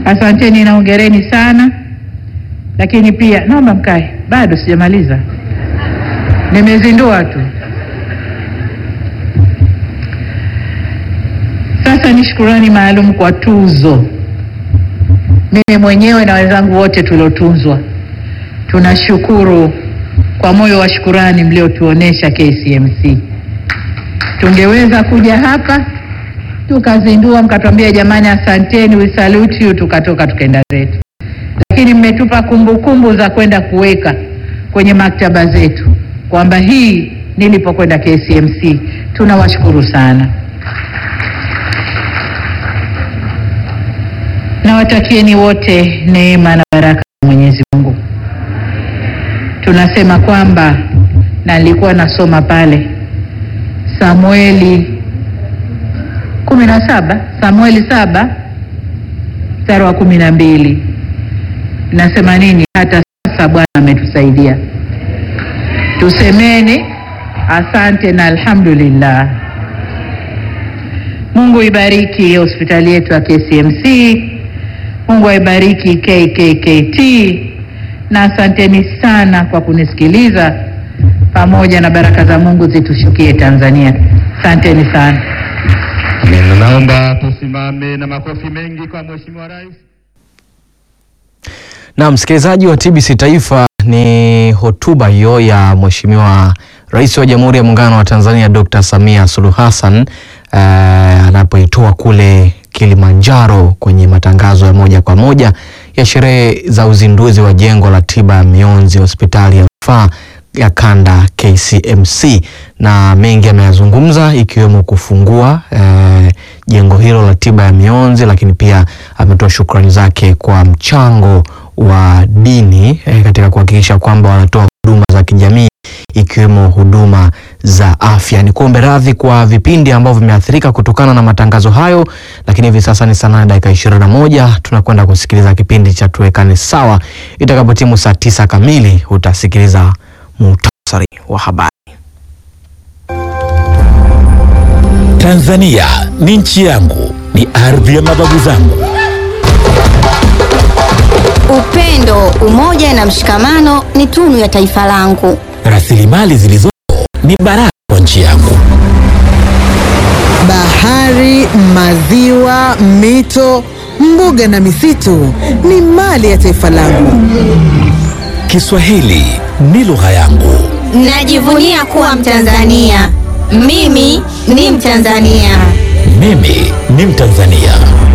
Asanteni na hongereni sana, lakini pia naomba mkae, bado sijamaliza, nimezindua tu. Sasa ni shukurani maalum kwa tuzo. Mimi mwenyewe na wenzangu wote tuliotunzwa, tunashukuru kwa moyo wa shukurani mliotuonesha KCMC. Tungeweza kuja hapa tukazindua, mkatuambia jamani, asanteni, we salute you, tukatoka tukaenda zetu, lakini mmetupa kumbukumbu za kwenda kuweka kwenye maktaba zetu kwamba hii nilipokwenda KCMC. Tunawashukuru sana. Nawatakieni wote neema na baraka za Mwenyezi Mungu. Tunasema kwamba na nilikuwa nasoma pale Samueli kumi na saba Samueli saba mstari wa kumi na mbili nasema nini? Hata sasa Bwana ametusaidia, tusemeni asante na alhamdulillah. Mungu ibariki hospitali yetu ya KCMC. Mungu aibariki KKKT na asanteni sana kwa kunisikiliza, pamoja na baraka za Mungu zitushukie Tanzania. Asanteni sana. Naomba tusimame na makofi mengi kwa Mheshimiwa Rais. Na msikilizaji wa TBC Taifa, ni hotuba hiyo ya Mheshimiwa Rais wa Jamhuri ya Muungano wa Tanzania Dr. Samia Suluhu Hassan uh, anapoitoa kule Kilimanjaro kwenye matangazo ya moja kwa moja ya sherehe za uzinduzi wa jengo la tiba ya mionzi hospitali ya rufaa ya kanda KCMC, na mengi ameyazungumza ikiwemo kufungua eh, jengo hilo la tiba ya mionzi, lakini pia ametoa shukrani zake kwa mchango wa dini eh, katika kuhakikisha kwamba wanatoa huduma za kijamii ikiwemo huduma za afya. Ni kuombe radhi kwa vipindi ambavyo vimeathirika kutokana na matangazo hayo, lakini hivi sasa ni saa nane dakika ishirini na moja. Tunakwenda kusikiliza kipindi cha tuwekane sawa. Itakapotimu saa tisa kamili utasikiliza muhtasari wa habari. Tanzania ni nchi yangu, ni ardhi ya mababu zangu. Upendo, umoja na mshikamano ni tunu ya taifa langu. Rasilimali zilizopo ni baraka kwa nchi yangu. Bahari, maziwa, mito, mbuga na misitu ni mali ya taifa langu. Kiswahili ni lugha yangu. Najivunia kuwa Mtanzania. Mimi ni Mtanzania. Mimi ni Mtanzania.